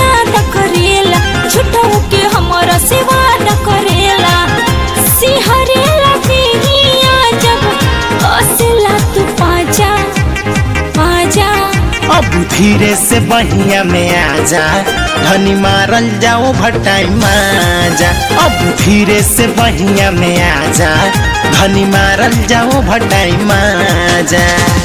ज्यादा करेला झूठो के हमारा से वादा करेला सिहरेला देहिया जब असला तू पाजा पाजा अब धीरे से बहिया में आजा धनी मारल जाओ भटाई माजा अब धीरे से बहिया में आजा धनी मारल जाओ भटाई माजा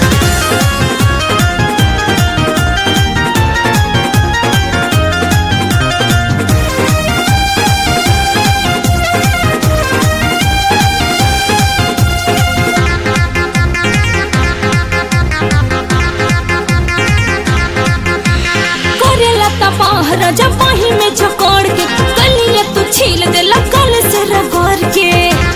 करेला तबाह राजा पाही में झकोड़ के गलिया तू छील देला कल से रगड़ के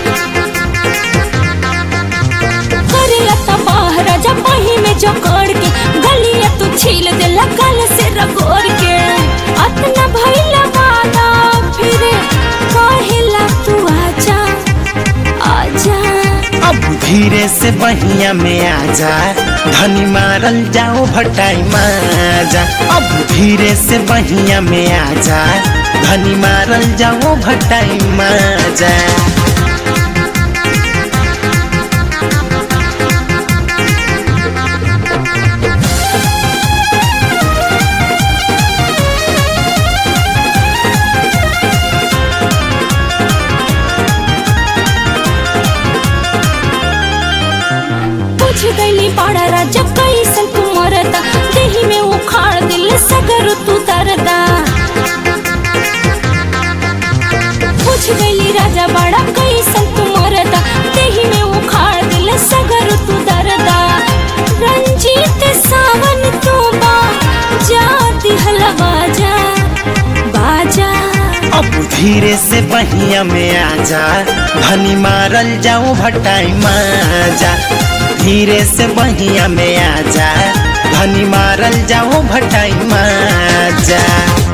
करेला तबाह राजा पाही में झकोड़ के गलिया तू छील देला कल से रगड़ के अतना भइला वादा फिर कहेला तू आजा आजा अब धीरे से बहिया में आजा धनी मारल जाओ भटाई माजा अब धीरे से बहिया में आजा धनी मारल जाओ भटाई माजा पूछ गईली बड़ा राजा कैसन तू मरदा देही में उखाड़ दिल सगर तू दरदा पूछ गईली राजा बड़ा कैसन तू मरदा देही में उखाड़ दिल सगर तू दरदा रंजीत सावन तू बा जा दिहल बाजा बाजा अब धीरे से बहिया में आजा धनी मारल जाओ भटाई माजा धीरे से बहिया में आजा धनी मारल जाओ भटाई माजा